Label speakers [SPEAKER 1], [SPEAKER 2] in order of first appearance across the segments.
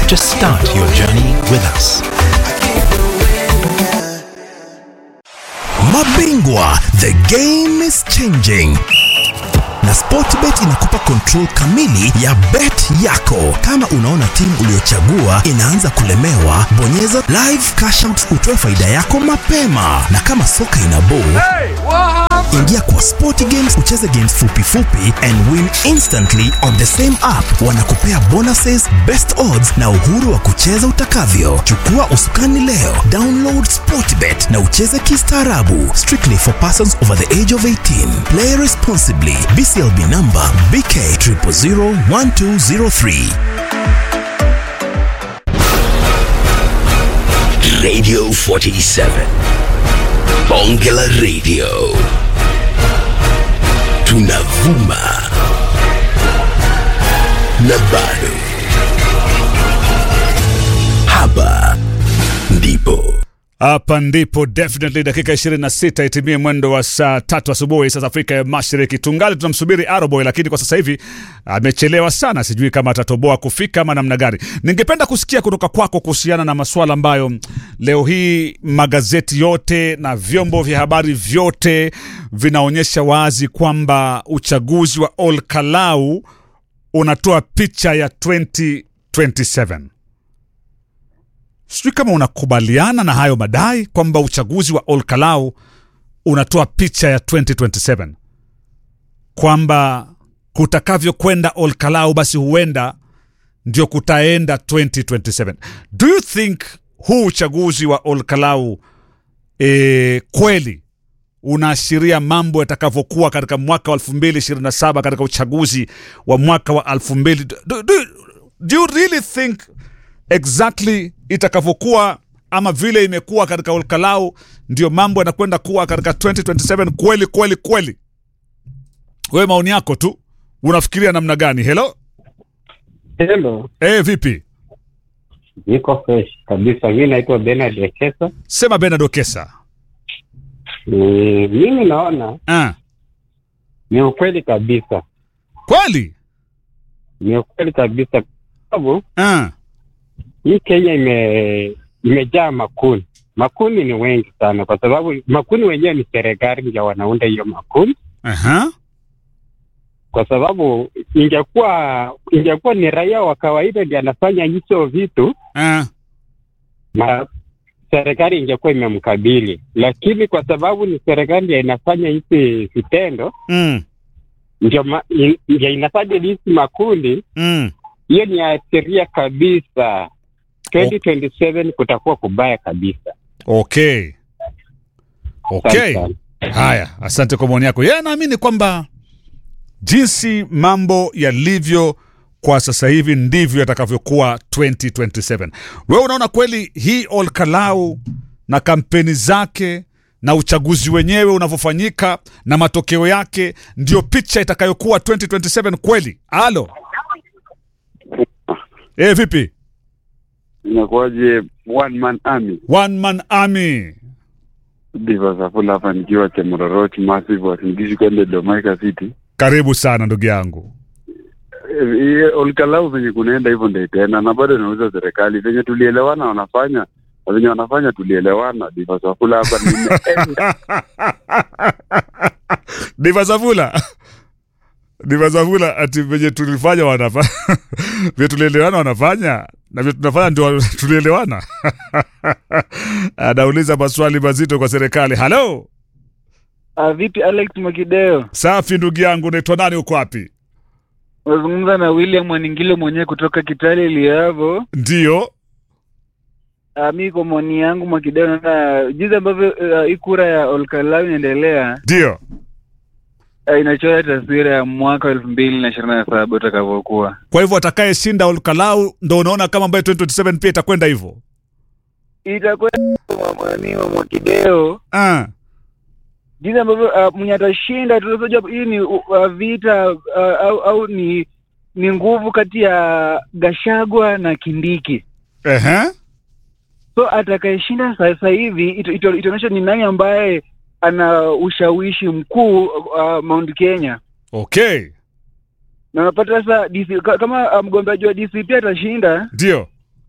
[SPEAKER 1] Just start your journey with us.
[SPEAKER 2] Mabingwa, the game is changing na Sportbet inakupa control kamili ya bet yako. Kama unaona timu uliyochagua inaanza kulemewa, bonyeza live cash out utoe faida yako mapema, na kama soka ina ball ingia kwa Sport Games ucheze games fupi fupi and win instantly on the same app. Wanakupea bonuses, best odds na uhuru wa kucheza utakavyo. Chukua usukani leo, download Sportbet na ucheze kistaarabu. Strictly for persons over the age of 18. Play responsibly. BCLB number BK 0001203.
[SPEAKER 3] Radio 47. Bongela Radio. Tunavuma. Na bado. Hapa ndipo.
[SPEAKER 4] Hapa ndipo definitely dakika 26 itimie mwendo wa saa tatu asubuhi saa za Afrika ya Mashariki. Tungali tunamsubiri Aroboy, lakini kwa sasa hivi amechelewa sana, sijui kama atatoboa kufika ama namna gani. Ningependa kusikia kutoka kwako kuhusiana na masuala ambayo mm, leo hii magazeti yote na vyombo vya habari vyote vinaonyesha wazi kwamba uchaguzi wa Ol Kalou unatoa picha ya 2027 sijui kama unakubaliana na hayo madai kwamba uchaguzi wa Ol Kalou unatoa picha ya 2027 kwamba kutakavyokwenda Ol Kalou basi huenda ndio kutaenda 2027 do you think huu uchaguzi wa Ol Kalou e, kweli unaashiria mambo yatakavyokuwa katika mwaka wa 2027 katika uchaguzi wa mwaka wa 2000 do, do, do you really think exactly itakavyokuwa ama vile imekuwa katika Ol Kalou ndio mambo yanakwenda kuwa katika 2027 kweli kweli kweli wewe maoni yako tu unafikiria namna gani helo
[SPEAKER 5] Hello,
[SPEAKER 4] e, vipi
[SPEAKER 5] niko fresh kabisa. Mi naitwa Bernard Ekesa.
[SPEAKER 4] sema Bernard Okesa
[SPEAKER 5] Mm, mimi naona
[SPEAKER 4] ah.
[SPEAKER 5] ni ukweli kabisa,
[SPEAKER 4] kweli
[SPEAKER 5] ni ukweli kabisa, kwa sababu
[SPEAKER 4] ah.
[SPEAKER 5] hii Kenya ime imejaa makuni. Makuni ni wengi sana, kwa sababu makuni wenyewe ni serikali ndio wanaunda hiyo makuni,
[SPEAKER 4] Aha.
[SPEAKER 5] kwa sababu ingekuwa ingekuwa ni raia wa kawaida ndio anafanya hicho vitu
[SPEAKER 4] Ah.
[SPEAKER 5] ma serikali ingekuwa imemkabili, lakini kwa sababu ni serikali ndio inafanya hizi vitendo
[SPEAKER 4] Mm.
[SPEAKER 5] ndio ma- in- ndio inafanya hizi makundi,
[SPEAKER 4] Mm.
[SPEAKER 5] hiyo ni ashiria kabisa 2027 kutakuwa kubaya kabisa.
[SPEAKER 4] okay okay
[SPEAKER 5] Asante sana.
[SPEAKER 4] haya asante kwa maoni yako yeye anaamini kwamba jinsi mambo yalivyo kwa sasa hivi ndivyo yatakavyokuwa 2027 wewe unaona kweli hii Ol Kalou na kampeni zake na uchaguzi wenyewe unavyofanyika na matokeo yake ndio picha itakayokuwa 2027 kweli alo e, vipi
[SPEAKER 6] inakuwaje one man army
[SPEAKER 4] one man army
[SPEAKER 6] diva safula hapa nikiwa chemororoti massive wasingishi kwende domaika city
[SPEAKER 4] karibu sana ndugu yangu
[SPEAKER 6] Eh, eh, olkalau venye kunaenda hivyo ndo itaenda na bado inauza serikali venye tulielewana wanafanya na venye wanafanya tulielewana diva safula hapa nimeenda
[SPEAKER 4] divazavula divazavula ati venye tulifanya wanafanya vye tulielewana wanafanya na vye tunafanya ndio tulielewana anauliza maswali mazito kwa serikali halo
[SPEAKER 7] Uh, vipi Alex Mwakideo?
[SPEAKER 4] safi ndugu yangu unaitwa nani uko wapi
[SPEAKER 7] Unazungumza na William Waningilo mwenyewe kutoka Kitale Liavo.
[SPEAKER 4] ndio
[SPEAKER 7] Uh, mi kwa maoni yangu Mwakideo, naona jinsi ambavyo uh, hii kura ya Olkalau inaendelea
[SPEAKER 4] ndio
[SPEAKER 7] uh, inachora taswira ya mwaka wa elfu mbili na ishirini na saba utakavyokuwa.
[SPEAKER 4] kwa hivyo atakayeshinda olkalau ndo unaona kama ambaye 2027 pia itakwenda hivyo
[SPEAKER 7] Itakuwa mwani wa Mwakideo
[SPEAKER 4] ah.
[SPEAKER 7] jinsi ambavyo uh, mwenye atashinda, tunajua hii ni uh, vita uh, au, au ni ni nguvu kati ya Gashagwa na Kindiki.
[SPEAKER 4] Ehe.
[SPEAKER 7] so atakayeshinda sasa hivi ito- ito- itaonyesha ni nani ambaye ana ushawishi mkuu uh, Mount Kenya
[SPEAKER 4] okay
[SPEAKER 7] na unapata sasa DC, ka- kama uh, mgombeaji wa DCP atashinda
[SPEAKER 4] ndio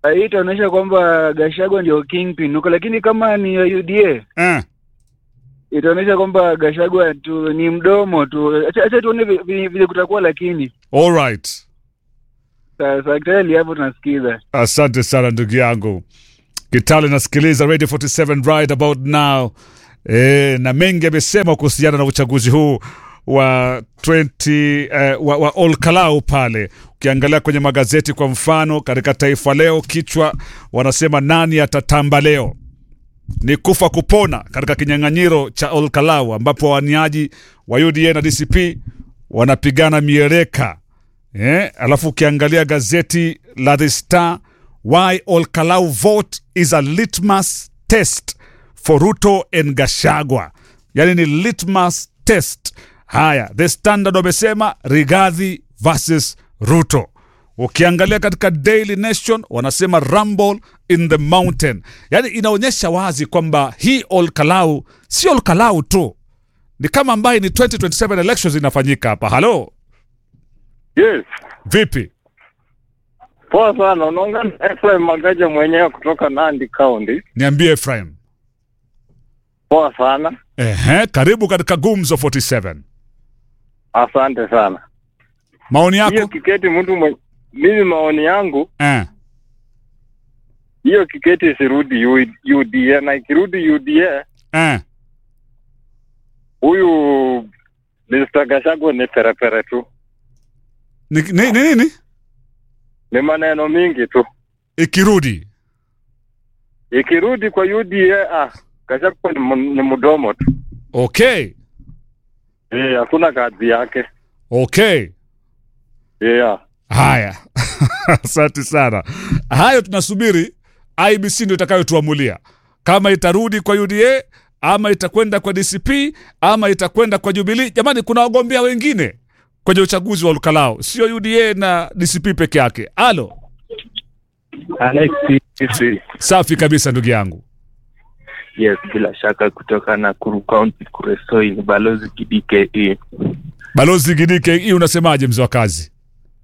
[SPEAKER 7] hii itaonyesha kwamba Gachagua ndio kingpin huko, lakini kama ni ya UDA
[SPEAKER 4] eh.
[SPEAKER 7] itaonyesha kwamba Gachagua tu ni mdomo tu. Acha acha tuone vi- vi- vile kutakuwa, lakini
[SPEAKER 4] All right.
[SPEAKER 7] sasa tayari hapo tunasikiza.
[SPEAKER 4] Asante sana ndugu yangu Kitale, nasikiliza Radio 47 right about now. E, na mengi amesema kuhusiana na uchaguzi huu wa 20 eh, wa, wa Olkalau pale. Ukiangalia kwenye magazeti kwa mfano, katika Taifa Leo kichwa wanasema nani atatamba leo ni kufa kupona katika kinyang'anyiro cha Olkalau ambapo waniaji wa UDA na DCP wanapigana mieleka eh, alafu ukiangalia gazeti la The Star, why Olkalau vote is a litmus test for Ruto and Gashagwa, yani ni litmus test. Haya, The Standard wamesema Rigathi versus Ruto. Ukiangalia katika Daily Nation wanasema rumble in the mountain, yani inaonyesha wazi kwamba hii Olkalau si Olkalau tu, ni kama ambaye ni 2027 elections inafanyika hapa. Halo,
[SPEAKER 8] Yes.
[SPEAKER 4] vipi?
[SPEAKER 8] Poa sana. Unaongea na Ephraim Magaja mwenyewe kutoka Nandi County.
[SPEAKER 4] Niambie Efraim.
[SPEAKER 8] Poa sana.
[SPEAKER 4] Ehe, karibu katika Gumzo 47.
[SPEAKER 8] Asante sana.
[SPEAKER 4] Maoni
[SPEAKER 8] Hiyo
[SPEAKER 4] yako?
[SPEAKER 8] kiketi mtu mwenye mimi maoni yangu
[SPEAKER 4] Eh,
[SPEAKER 8] hiyo kiketi isirudi U- UDA na ikirudi UDA
[SPEAKER 4] eh.
[SPEAKER 8] huyu Mr. Gachagua ni perepere tu.
[SPEAKER 4] Ni ni- ni nini?
[SPEAKER 8] Ni maneno mingi tu.
[SPEAKER 4] Ikirudi.
[SPEAKER 8] Ikirudi kwa UDA ah Gachagua ni, mu- ni mdomo tu.
[SPEAKER 4] Okay.
[SPEAKER 8] Eh, hakuna kazi yake.
[SPEAKER 4] Okay.
[SPEAKER 8] Yeah.
[SPEAKER 4] Haya. Asante sana. Hayo tunasubiri IBC ndio itakayotuamulia kama itarudi kwa UDA ama itakwenda kwa DCP ama itakwenda kwa Jubilee. Jamani, kuna wagombea wengine kwenye uchaguzi wa Olkalau, sio UDA na DCP peke yake. Alo,
[SPEAKER 9] Alex,
[SPEAKER 4] safi kabisa ndugu yangu.
[SPEAKER 9] yes, bila shaka kutoka Nakuru County Kuresoi, ni balozi KDKE.
[SPEAKER 4] Balozi Gidike, hii unasemaje mzee wa kazi?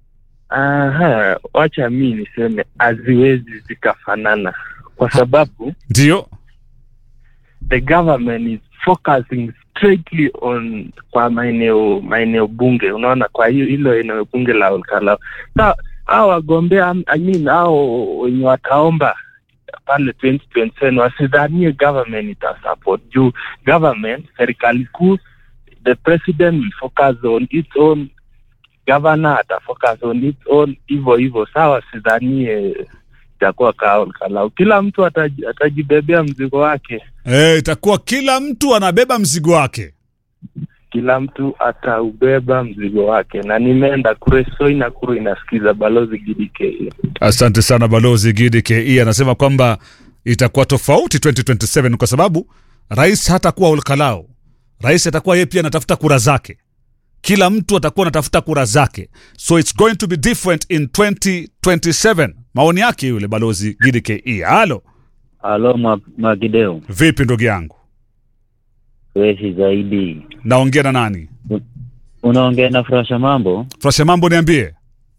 [SPEAKER 9] Aha, wacha mi niseme haziwezi zikafanana kwa sababu
[SPEAKER 4] Ndio,
[SPEAKER 9] the government is focusing straightly on kwa maeneo maeneo bunge, unaona, kwa hiyo hilo eneo bunge la Olkalau. Sa hao wagombea I mean, hao wenye wataomba pale 2027 wasidhanie government itasupport juu government, serikali kuu, the president will focus on its own governor atafocus on its own hivyo hivyo. Sawa, wasidhanie itakuwa kaa Olkalau. Kila mtu ataji, atajibebea mzigo wake
[SPEAKER 4] eh, itakuwa kila mtu anabeba mzigo wake.
[SPEAKER 9] kila mtu ataubeba mzigo wake, na nimeenda Kuresoi na Kuru inasikiza balozi GDK.
[SPEAKER 4] Asante sana balozi Gidi Ke anasema kwamba itakuwa tofauti 2027 kwa sababu rais hatakuwa Olkalau. Rais atakuwa yeye pia anatafuta kura zake, kila mtu atakuwa anatafuta kura zake, so it's going to be different in 2027. Maoni yake yule balozi Gidi Ke. Halo,
[SPEAKER 10] Halo Mwa- Mwakideu,
[SPEAKER 4] vipi ndugu yangu,
[SPEAKER 10] freshi zaidi.
[SPEAKER 4] naongea na nani?
[SPEAKER 10] Unaongea na Frasha Mambo.
[SPEAKER 4] Frasha mambo, niambie.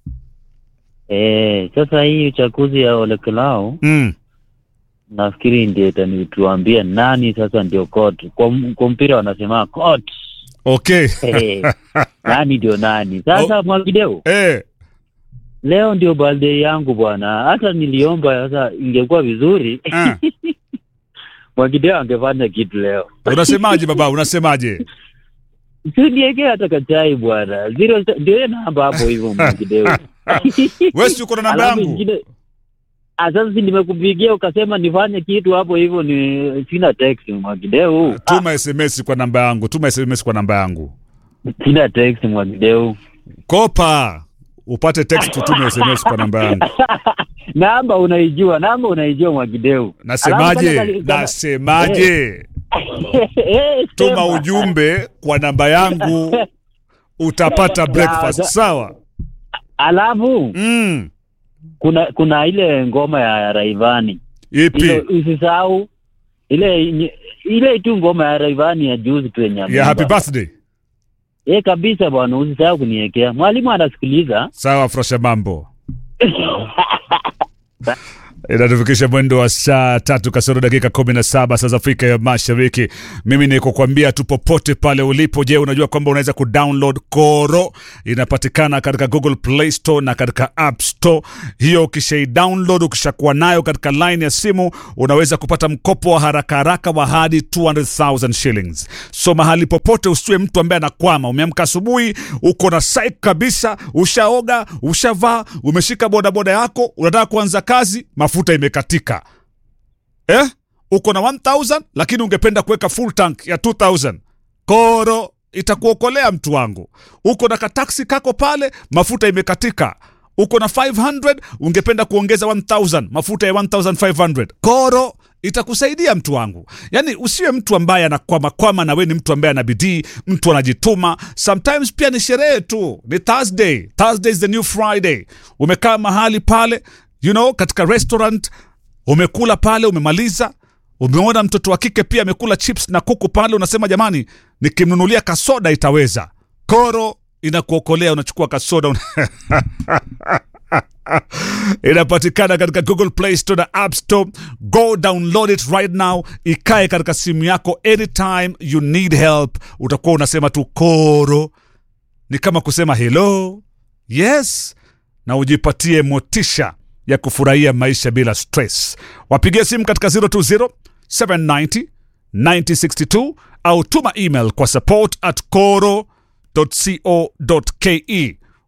[SPEAKER 10] Eh, sasa hii uchaguzi ya Olekelao
[SPEAKER 4] Mm.
[SPEAKER 10] nafikiri ndio itanituambia nani sasa ndio court. Kwa, m- kwa mpira wanasema court.
[SPEAKER 4] Okay.
[SPEAKER 10] Eh, nani ndio nani sasa Mwakideu?
[SPEAKER 4] Eh,
[SPEAKER 10] Leo ndio birthday yangu bwana, hata niliomba sasa, ingekuwa vizuri
[SPEAKER 4] eh.
[SPEAKER 10] Mwakideu angefanya kitu leo.
[SPEAKER 4] Unasemaje baba, unasemaje?
[SPEAKER 10] Siniekee hata kachai bwana, zero ndio hiyo namba hapo hivyo Mwakideu.
[SPEAKER 4] Wewe si uko na namba
[SPEAKER 10] Alafu
[SPEAKER 4] yangu?
[SPEAKER 10] ingine- Ah, sasa si nimekupigia ukasema nifanye kitu hapo hivyo, ni sina text Mwakideu,
[SPEAKER 4] Tuma SMS kwa namba yangu, tuma SMS kwa namba yangu.
[SPEAKER 10] sina text Mwakideu.
[SPEAKER 4] Kopa upate text, tutume SMS kwa namba yangu.
[SPEAKER 10] namba unaijua, namba unaijua Mwakideu. Alafu
[SPEAKER 4] Nasemaje?
[SPEAKER 10] kale- kale-
[SPEAKER 4] Nasemaje?
[SPEAKER 10] Eh,
[SPEAKER 4] Tuma
[SPEAKER 10] sema.
[SPEAKER 4] ujumbe kwa namba yangu utapata breakfast.
[SPEAKER 10] Sawa.
[SPEAKER 4] Sawa?
[SPEAKER 10] Alafu
[SPEAKER 4] Mm.
[SPEAKER 10] kuna kuna ile ngoma ya Raivani
[SPEAKER 4] Ipi?
[SPEAKER 10] ile, usisahau ile nye- ile tu ngoma ya Raivani ya juzi tu yenye
[SPEAKER 4] Ya
[SPEAKER 10] ameimba.
[SPEAKER 4] happy birthday.
[SPEAKER 10] Eh, kabisa bwana, usisahau kuniwekea. Mwalimu anasikiliza.
[SPEAKER 4] Sawa, Frosha mambo. inatufikisha mwendo wa saa tatu kasoro dakika kumi na saba saa za Afrika ya Mashariki. Mimi ni kukwambia tu popote pale ulipo. Je, unajua kwamba unaweza kudownload Koro? Inapatikana katika Google Play Store na katika App Store. Hiyo ukishai download, ukishakuwa nayo katika line ya simu, unaweza kupata mkopo wa haraka haraka wa hadi 200,000 shillings. So mahali popote usiwe mtu ambaye anakwama. Umeamka asubuhi, uko na psych kabisa, ushaoga, ushavaa, umeshika bodaboda yako, unataka kuanza kazi, mafuta imekatika eh? Uko na 1000 lakini ungependa kuweka full tank ya 2000 Koro itakuokolea mtu wangu. Uko na kataksi kako pale, mafuta imekatika. Uko na 500 ungependa kuongeza 1000 mafuta ya 1500 Koro itakusaidia mtu wangu. Yani usiwe mtu ambaye anakwamakwama, na we ni mtu ambaye ana bidii, mtu anajituma. Sometimes pia ni sherehe tu, ni Thursday. Thursday is the new Friday. Umekaa mahali pale, you know, katika restaurant umekula pale, umemaliza umeona mtoto wa kike pia amekula chips na kuku pale, unasema jamani, nikimnunulia kasoda itaweza. Koro inakuokolea, unachukua kasoda una... inapatikana katika Google Play Store na App Store. Go download it right now, ikae katika simu yako anytime you need help. Utakuwa unasema tu Koro, ni kama kusema hello, yes, na ujipatie motisha ya kufurahia maisha bila stress. Wapigie simu katika 020 790 9062 au tuma email kwa support at coro.co.ke.